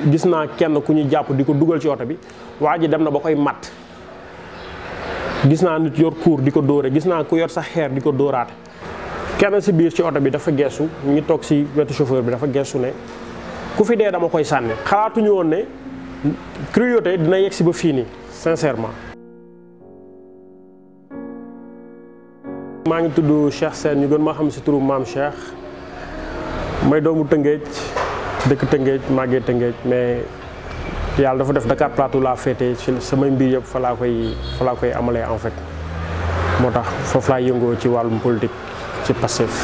gis naa kenn ku ñu jàpp di ko dugal ci oto bi waa ji dem na ba koy matt gis naa nit yor kuur di ko dóore gis naa ku yor sax xeer di ko dóoraate kenn si biir ci oto bi dafa geesu ñu ngi toog si wetu chauffeur bi dafa geesu ne ku fi dee dama koy sànni xalaatuñu woon ne cruauté dina yegg si ba fii nii sincèrement maa ngi tudd Cheikh Sène ñu gën ma xam si turu maam Cheikh may doomu Tëngéej dëkk Tëngéej màggee Tëngéej mais yàlla dafa def Dakar Plateau laa féete ci samay mbir yëpp fa laa koy fa laa koy amalee en fait moo tax foofu laa yëngoo ci wàllum politique ci Pastef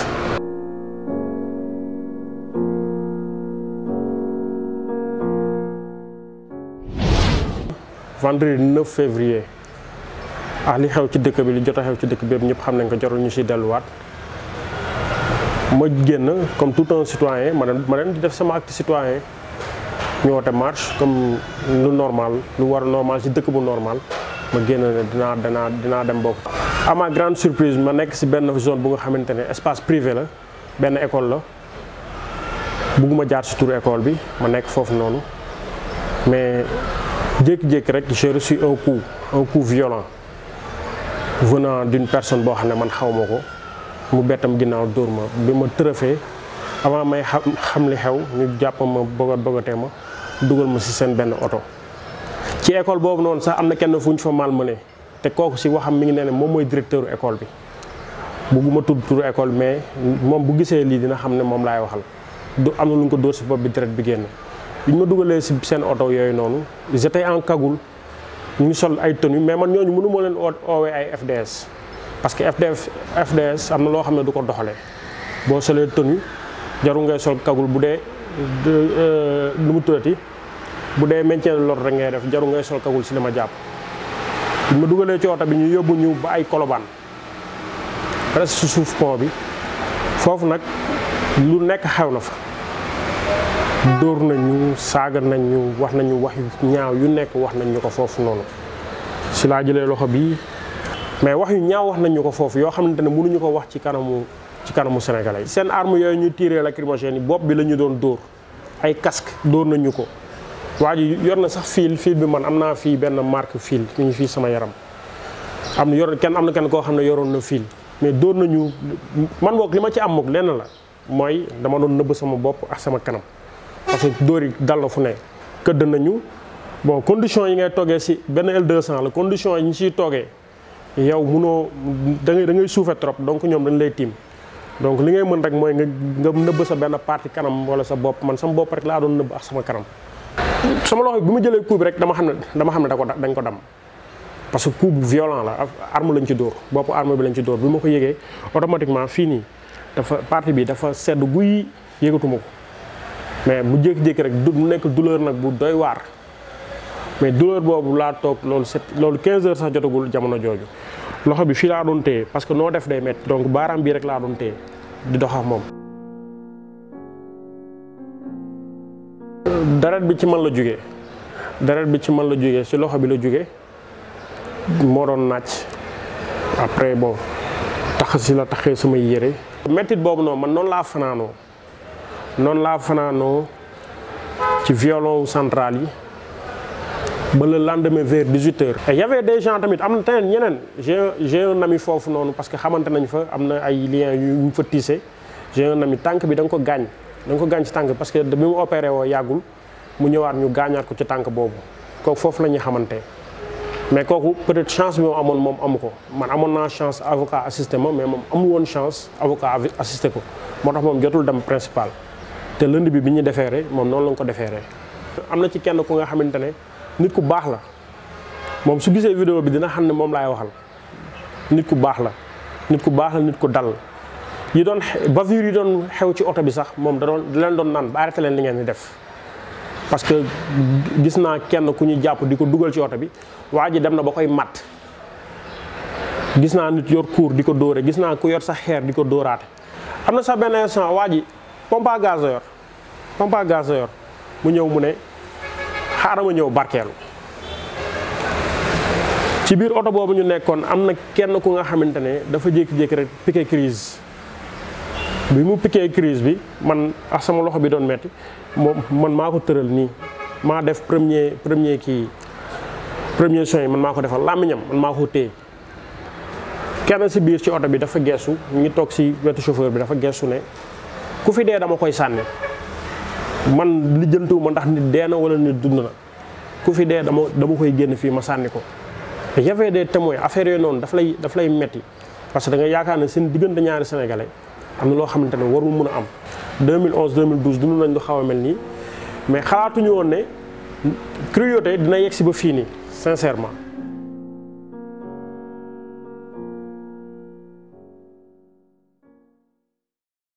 vendredi 9 février ah li xew ci dëkk bi li jot a xew ci dëkk bi yëpp ñëpp xam nañ ko jarul ñu si delluwaat ma génn comme tout un citoyen ma dem ma dem di def sama acte citoyen ñu woote marche comme lu normal lu war normal si dëkk bu normal ma génn ne dinaa dinaa dinaa dem bokk. à ma grande surprise ma nekk si benn zone bu nga xamante ne espace privé la benn école la bugguma jaar si turu école bi ma nekk foofu noonu mais jékki-jékki rek j'ai reçu un coup un coup violent venant d'une personne boo xam ne man xaw ma ko mu bettam ginnaaw dóor ma bi ma tërëfee avant may xam xam li xew ñu jàpp ma bëggat bëggatee ma dugal ma si seen benn oto ci école boobu noonu sax am na kenn fu ñu fa malmené te kooku si waxam mi ngi ne ne moom mooy directeur école bi bugguma tudd turu école mais moom bu gisee lii dina xam ne moom laay waxal du am na lu ñu ko dóor si bopp bi deret bi génn bi ñu ma dugalee si seen oto yooyu noonu j'étais en cagoule ñu ngi sol ay tenues mais man ñooñu mënu ma leen oowee ay FDS parce que FDF FDS am na loo xam ne du ko doxalee boo solee tenue jarul ngay sol cagoule bu dee lu mu tuddati bu dee maintien de l'ordre rek ngay def jarul ngay sol cagoule si li ma jàpp. bi ma dugalee ci oto bi ñu yóbbu ñu ba ay kolobaan presque si suuf pont bi foofu nag lu nekk xew na fa. dóor nañu saaga nañu wax nañu wax yu ñaaw yu nekk wax nañ ñu ko foofu noonu si laa jëlee loxo bi mais wax yu ñaaw wax nañ ñu ko foofu yoo xamante ne mënuñu ko wax ci kanamu ci kanamu sénégalais yi. seen arme yooyu ñu tiré lacrymogène yi bopp bi la ñu doon dóor ay casque dóor nañu ko waa ji yor na sax fil fil bi man am naa fii benn marque fil mi ngi fii sama yaram am na yor kenn am na kenn koo xam ne yoroon na fil mais dóor nañu man boog li ma ci am moog lenn la mooy dama doon nëbb sama bopp ak sama kanam. parce que dóor yi dal na fu ne këdd nañu bon condition yi ngay toogee si benn L200 la condition yi ñu siy toogee yow munoo da ngay da ngay suufe trop donc ñoom dañ lay tiim donc li ngay mën rek mooy nga nga nëbb sa benn partie kanam wala sa bopp man sama bopp rek laa doon nëbb ak sama kanam. sama loxo bi ma jëlee coup bi rek dama xam ne dama xam ne da ko dañ ko dam parce que coup bu violent la arme lañ ci dóor bopp arme bi lañ ci dóor bi ma ko yëgee automatiquement fii nii dafa partie bi dafa sedd guy yëgatuma ko. mais mu jékki-jékki rek du mu nekk douleur nag bu doy waar mais douleur boobu laa toog loolu set loolu 15 heures sax jotagul jamono jooju loxo bi fii laa doon téye parce que noo def day métti donc baaraam bii rek laa doon téye di dox ak moom. deret bi ci man la jógee deret bi ci man la jógee ci loxo bi la jógee moo doon naaj après bon tax si la taxee samay yére. méttit boobu noonu man noonu laa fanaanoo. noonu laa fanaanoo ci violon central yi ba le lendemain vers 18 heures. et y avait des gens tamit am na tamit ñeneen j'ai j'ai un ami foofu noonu parce que xamante nañ fa am na ay liens yu ñu fa tissé j'ai un ami tànk bi da nga ko gaañ da nga ko gaañ ci tànk parce que bi mu opéré woo yàggul mu ñëwaat ñu gaañaat ko ci tànk boobu kooku foofu la ñuy xamante mais kooku peut-être chance bi moom amoon moom amu ko man amoon naa chance avocat assisté ma mais moom amul woon chance avocat assisté ko moo tax moom jotul dem principal. te lënd bi bi ñu defeere moom noonu la ko defeere am na ci kenn ku nga xamante ne nit ku baax la moom su gisee vidéo bi dina xam ne moom laay waxal nit ku baax la nit ku baax la nit ku dal yi doon bavure yi doon xew ci oto bi sax moom da doon da leen doon naan ba arrêté leen li ngeen di def parce que gis naa kenn ku ñu jàpp di ko dugal ci oto bi waa ji dem na ba koy matt gis naa nit yor kuur di ko dóore gis naa ku yor sax xeer di ko dóoraate am na sax benn instant waa ji pompe à gaz yor pompe à gaz yor mu ñëw mu ne xaaral ma ñëw barkeelu ci biir oto boobu ñu nekkoon am na kenn ku nga xamante ne dafa jékki-jékki rek piqué crise bi mu piqué crise bi man ak sama loxo bi doon metti moom man maa ko tëral nii maa def premier premier kii premier son yi man maa ko defal làmmiñam man maa ko téye kenn si biir ci oto bi dafa geesu ñu ngi toog si wetu chauffeur bi dafa geesu ne ku fi dee dama koy sànni man lijjantiwu ma ndax nit dee na wala nit dund na ku fi dee dama dama koy génn fii ma sànni ko te y avait des témoins affaire yooyu noonu daf lay daf lay metti parce que da nga yaakaar ne seen diggante ñaari sénégalais am na loo xamante ne warul mun a am 2011 2012 dund nañ lu xaw a mel nii mais xalaatuñu woon ne cruauté dina yegg si ba fii nii sincèrement